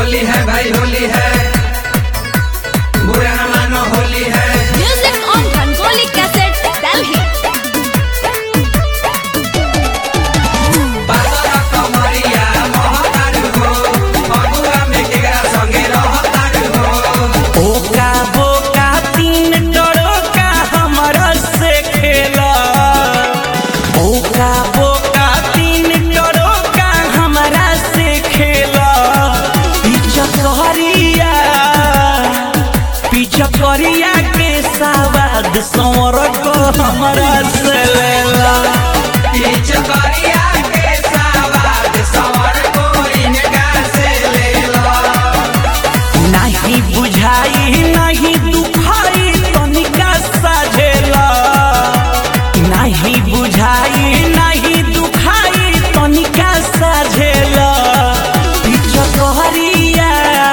होली है भाई होली है बुरा न मानो होली है Music on Rangoli Cassette, Delhi. पातर कमरिया महतार हो फगुआ में केकरा संगे रहतार हो ओका बोका तीन टड़ोका हमरा से खेला ओका बोका तीन टड़ोका हमरा से खेला पीछा कहरिया पीछा करिया के सवाद सौर को हमरा से लेला पीछ करिया के सवाद सवर को इनका से ले लो नहीं बुझाई नहीं दुखाई तनिका साझेला नहीं बुझाई नहीं दुखाई तनिका साझेला पीछा कहरिया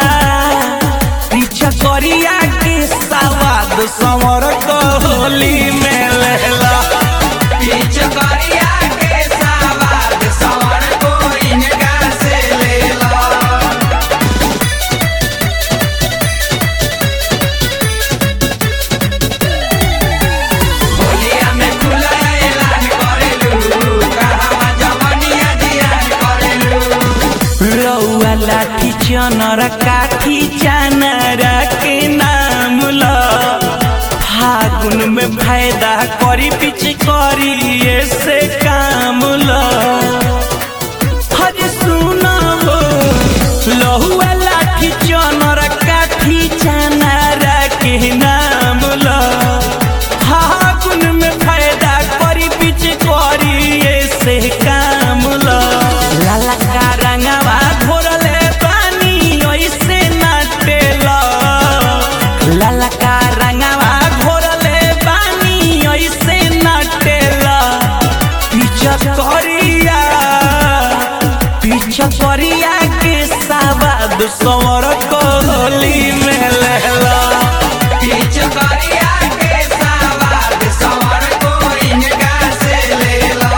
पीछा करिया के सवाद समर कोहली में लेला पीछ करिया के सवाद सवर को इनका से ले लो होलिया में खुला ऐलान करेलू कहवा जवनिया जियान करेलू रौआ लाठी चनर काठी चनर के नाम ल फागुन में फायदा करी पिछ करी ऐसे काम ल हज सुना हो लहुआ लाठी चनर काठी चनर के नाम ल फागुन में फायदा करी पिछ करी ऐसे काम ल लाला का रंगवा घोरले पानी ऐसे नाटेला लाला का रंगवा घोरले पानी ऐसे नाटेला पीछा करिया पीछा करिया के सवाद सवर कोहली में लेला पीछ करिया के सवाद सवर को इनका से ले लो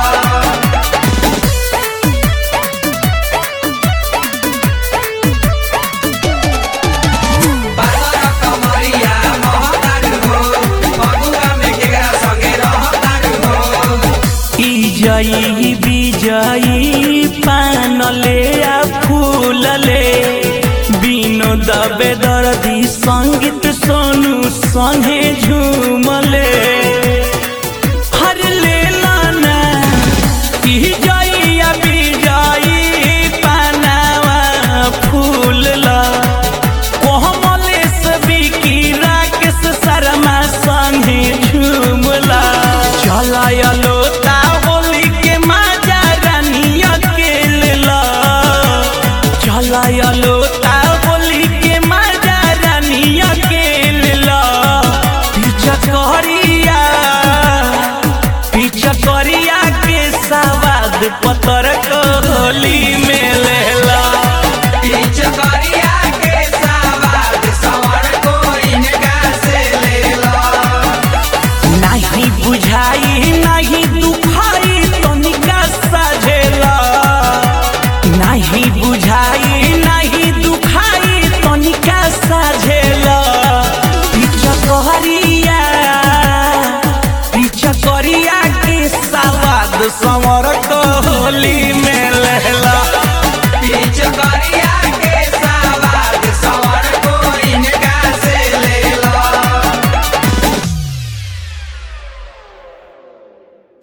पातर कमरिया महतार हो फगुआ में केकरा संगे रहतार हो ई जई विजयी पानले आ फूलले बिनो दबे दर्दी संगीत सोनू संगे झूमले हर लेला ना ई जई आ विजयी पानावा फूलला कोमलेश बिकी राकेश शर्मा संगे झूमला चलायलो ता होली के माजा रानिया के लेला चलायलो ता होली के माजा रानिया के लेला पीछा करिया पीछा करिया के सवाद पतर कोहली